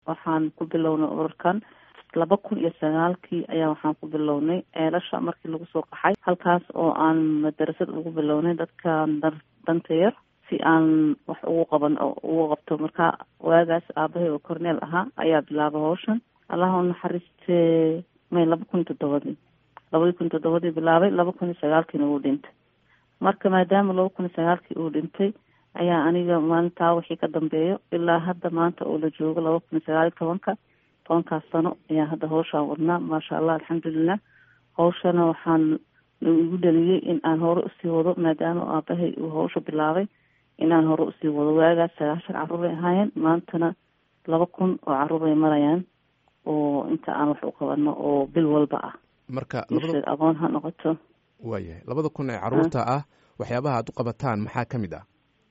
waxaan ku bilownay ururkan laba kun iyo sagaalkii ayaa waxaan ku bilownay ceelasha markii lagu soo qaxay halkaas oo aan madarasad ugu bilownay dadkan danta yar si aan wax ugu qaban ugu qabto marka waagaas aabahay oo corneel ahaa ayaa bilaabay hawshan allaha u naxariiste may laba kun toddobadii labadii kun toddobadii bilaabay laba kun iyo sagaalkiina uu dhintay marka maadaama laba kun iyo sagaalkii uu dhintay ayaa aniga maalintaa wixii ka dambeeyo ilaa hadda maanta oo la joogo laba kun iyo sagaal iyo tobanka tobankaas sano ayaa hadda hawshaan wadnaa maasha allah alxamdulilah hawshana waxaan igu dhaliyey in aan hore usii wado maadaama aabahay uu hawsha bilaabay in aan hore usii wado waagaas sagaashan carruuray ahaayeen maantana laba kun oo carruuray marayaan oo inta aan wax u qabano oo bil walba ah marka aqoon ha noqoto waayahay labada kun ee carruurta ah waxyaabaha aad u qabataan maxaa ka mid ah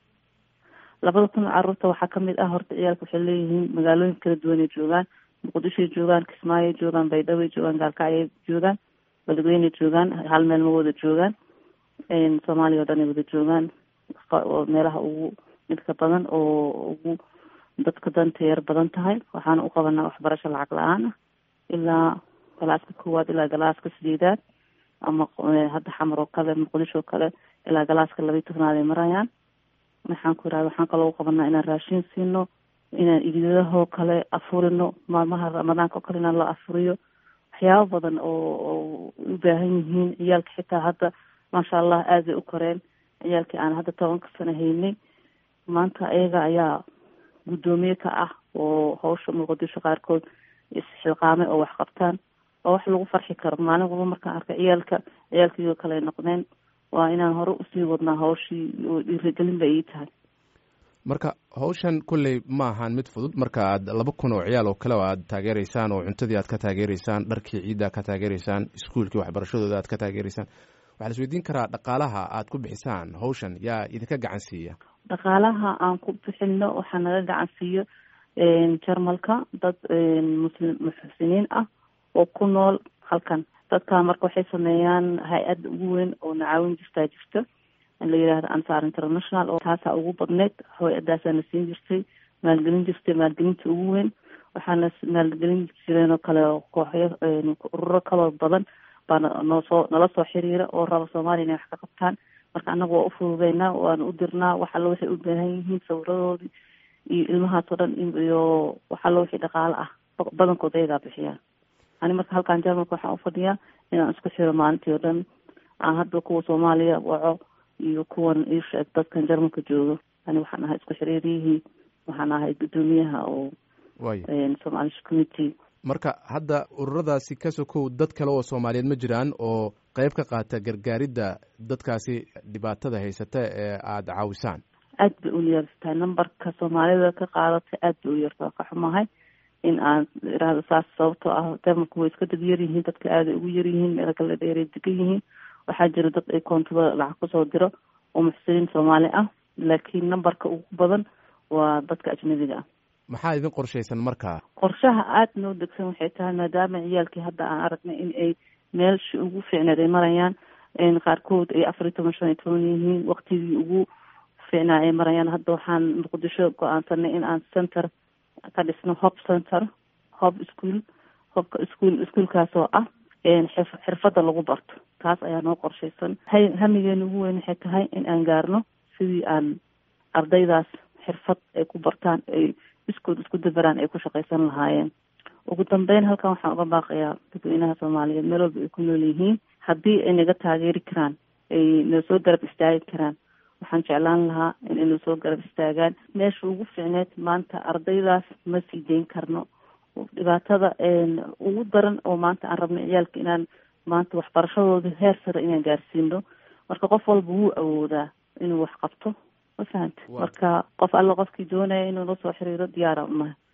labada kun oo carruurta waxaa kamid ah horta ciyaalka waxay leeyihiin magaalooyin kala duwanay joogaan muqdishoy joogaan kismaayoy joogaan baydhaway joogaan gaalkacyay joogaan beledweynay joogaan hal meel ma wada joogaan soomaaliya o dhan ay wada joogaan meelaha ugu midka badan oo ugu dadka danta yar badan tahay waxaana u qabanaa waxbarasho lacag la-aan ah ilaa galaaska koowaad ilaa galaaska sideedaad ama hadda xamar oo kale muqdisho oo kale ilaa galaaska labayi tobnaad ay marayaan waxaan ku irahda waxaan kaloo u qabanaa inaan raashin siino inaan ididahoo kale afurino maalmaha ramadaanka oo kale inaan la afuriyo waxyaabo badan oo oo u baahan yihiin ciyaalka xitaa hadda maasha allah aad bay u koreen ciyaalkii aan hadda tobanka sano haynay maanta ayaga ayaa guddoomiye ka ah oo hawsha muqdisho qaarkood isxilqaamay oo wax qabtaan oo wax lagu farxi karo maalin walba markaan arka ciyaalka ciyaalkiioo kale ay noqdeen waa inaan hore usii wadnaa hawshii oo dhiirigelin ba ii tahay marka hawshan kolley ma ahaan mid fudud marka aad laba kun oo ciyaal oo kale oo aad taageereysaan oo cuntadii aad ka taageereysaan dharkii ciidda ka taageereysaan iskuolkii waxbarashadooda aad ka taageereysaan waxaa la isweydiin karaa dhaqaalaha aad ku bixisaan hawshan yaa idinka gacan siiya dhaqaalaha aan ku bixino waxaa naga gacan siiyo jarmalka dad muslim muxsiniin ah oo ku nool halkan dadka marka waxay sameeyaan hay-adda ugu weyn oo nacaawin jirtaa jirta la yidhaahdo ansar international oo taasaa ugu badneyd hay-adaasaana siin jirtay maalgelin jirtay maalgelinta ugu weyn waxaana maalgelin jireen oo kale kooxyo ururo kaloo badan baa noosoo nala soo xiriira oo raba soomaaliya inay wax ka qabtaan marka annaga waa ufududeynaa waana u dirnaa wax allo waxay u baahan yihiin sawiradoodii iyo ilmahaas oo dhan iyo wax allo wixii dhaqaale ah badankood ayagaa bixiyaan ani marka halkaan jarmalka waxaan ufadhiyaa inaan isku xiro maalintii oo dhan aan hadda kuwa soomaaliya waco iyo kuwan iisheeg dadkan jarmalka joogo ani waxaan ahay isku xiriiriyihii waxaan ahay guddoomiyaha oo somalish committee marka hadda ururadaasi ka sokow dad kale oo soomaaliyeed ma jiraan oo qeyb ka qaata gargaaridda dadkaasi dhibaatada haysata ee aada caawisaan aad bay u yartahay numberka soomaalida ka qaadatay aad bay u yarta ka xumahay in aan irahdo saas sababtoo ah jarmalku way iska dad yaryihiin dadka aaday ugu yaryihiin meelo kale dheeray degan yihiin waxaa jira dad ay koontada lacag kusoo diro oo muxsiniin soomaali ah laakiin numberka ugu badan waa dadka ajnabiga ah maxaa idin qorshaysan markaa qorshaha aada noo degsan waxay tahay maadaama ciyaalkii hadda aan aragnay in ay meelshi ugu fiicneed ay marayaan qaarkood ay afar iyo toban shan iyo toban yihiin waktigii ugu fiicnaa ay marayaan hadda waxaan muqdisho go-aansanay in aan center ka dhisno hob center hob school hobka school ischoolkaas oo ah xirfadda lagu barto taas ayaa noo qorshaysan hay hamigeena ugu weyn waxay tahay in aan gaarno sidii aan ardaydaas xirfad ay ku bartaan ay iskood isku dabaraan ay ku shaqaysan lahaayeen ugu dambeyn halkan waxaan uga baaqayaa dadweynaha soomaaliyeed meel walba ay ku nool yihiin haddii ay naga taageeri karaan ay na soo garab istaagi karaan waxaan jeclaan lahaa in ayna soo garab istaagaan meesha ugu fiicneed maanta ardaydaas ma sii deyn karno dhibaatada ugu daran oo maanta aan rabno ciyaalka inaan maanta waxbarashadooda heer sare inaan gaarsiino marka qof walba wuu awoodaa inuu wax qabto ma fahanta marka qof alla qofkii doonaya inuu la soo xiriiro diyaara unahay